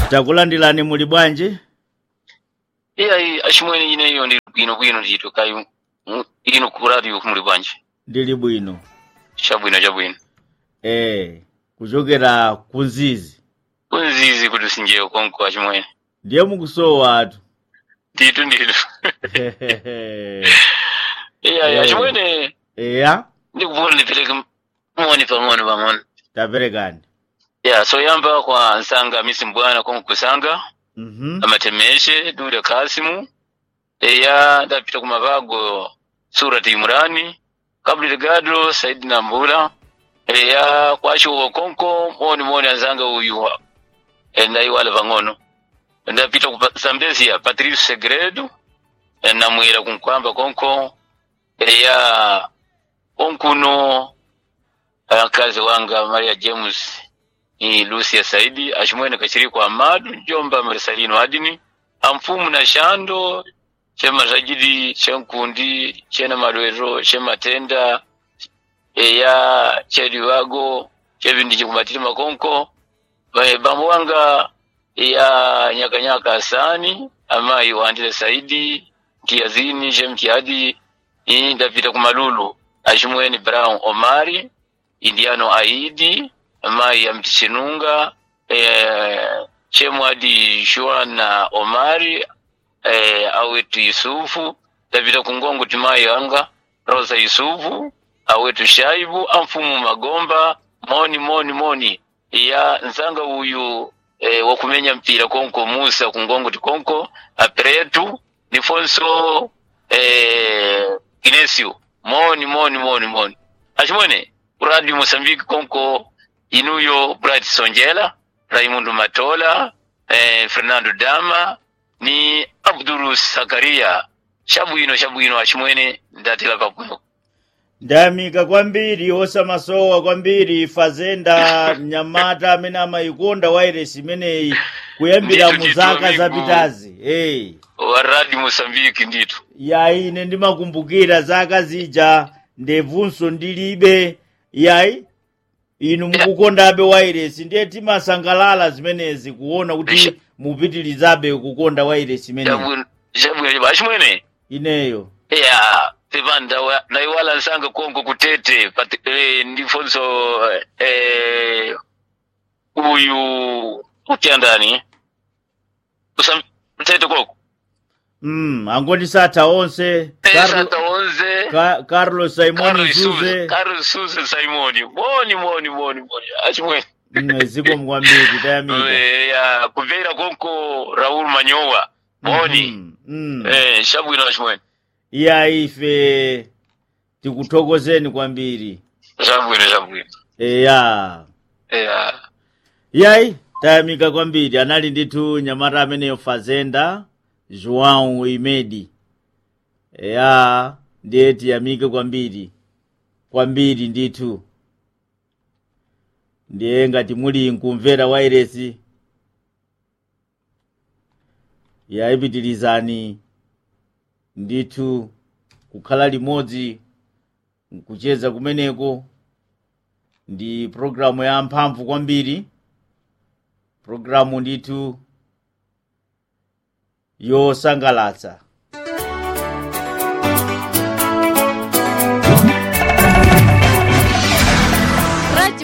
takulandirani muli bwanji iyayi achimwene ineyo ndi bwinobwino ndito kayi mu- ino ku radio muli bwanji ndili bwino chabwino chabwino eh kuchokera kunzizi kunzizi kuti sinjeyo konko achimwene ndiye mukusowa atu ndito ndito iyayi Eh. achimwene eya ndikufuna ndipereke moni pang'ono pang'ono taperekani ya soyamba kwa nsanga misi mbwana konko kusanga mhm amatemeshe dule kasimu eya ndapita kumavago surati imurani kabli gado saidi nambula eya kwachiwo konko moni moni anzanga uyu endaiwala pang'ono ndapita ku zambezia patrice segredo namwera kunkwamba konko eya konkuno akazi wanga maria james ni lucia saidi achimwene kachiriko amadu njomba marisalino adini amfumu na shando chema sajidi chenkundi chena malwero chematenda eya chediwago chevindi chikumatiri makonko Ba- bambo wanga ya nyakanyaka asani amayi wandile saidi mtiyazini chemtiyadi iyi ndapita kumalulu achimweni brown omari indiano aidi amayi ya mtichinunga eh, chemwadi shuana omari eh, awetu yusufu ndapita kungongo timayi anga rosa yusufu awetu shaibu amfumu magomba moni moni moni ya nzanga uyu eh, wakumenya mpira konko musa kungongo tikonko apretu nifonso eh, inesio moni moni moni moni achimwene radio mosambiki konko inuyo bright sonjela raimundo matola eh, fernando dama ni abdulu sakaria chabwino chabwino achimwene ndatela pabwino ndayamika kwambiri osamasowa kwambiri fazenda mnyamata amene amayikonda wairesi imeneyi kuyambira Ndithu, mu ndithu, zaka amigo. zapitazi hey. wa radio mosambiki ndithu yayi ine ndimakumbukira zaka zija ndebvunso ndilibe yayi inu mukukondabe wairesi ndiye timasangalala zimenezi kuona Isha. kuti mupitirizabe kukonda wairesi imeneyi chabwino chabwino achimwene ineyo ya pepani ndaiwala nsanga konko kutete pati- eh, ndifonso eh, uyu utiyandani Usam- kutete koko mm, angoni satha onse Carlo- esata onze Ka- carlos simon Carlos Souza- zuze Carlos Souza simoni moni moni moni moni achimwene Mm, ziko mkwambiri tayamika Eh, ya kumvera konko raul manyowa moni Mhm, mm. eh, chabwino achimwene iya ife tikuthokozeni kwambiri chabwino chabwino eya ya yayi tayamika kwambiri anali ndithu nyamata ameneyo fazenda joão imedi eya ndiye tiyamike kwambiri kwambiri ndithu ndiye ngati muli nkumvera wairesi yayipitirizani ndithu kukhala limodzi kucheza kumeneko ndi programu ya mphamvu kwambiri programu ndithu yosangalatsa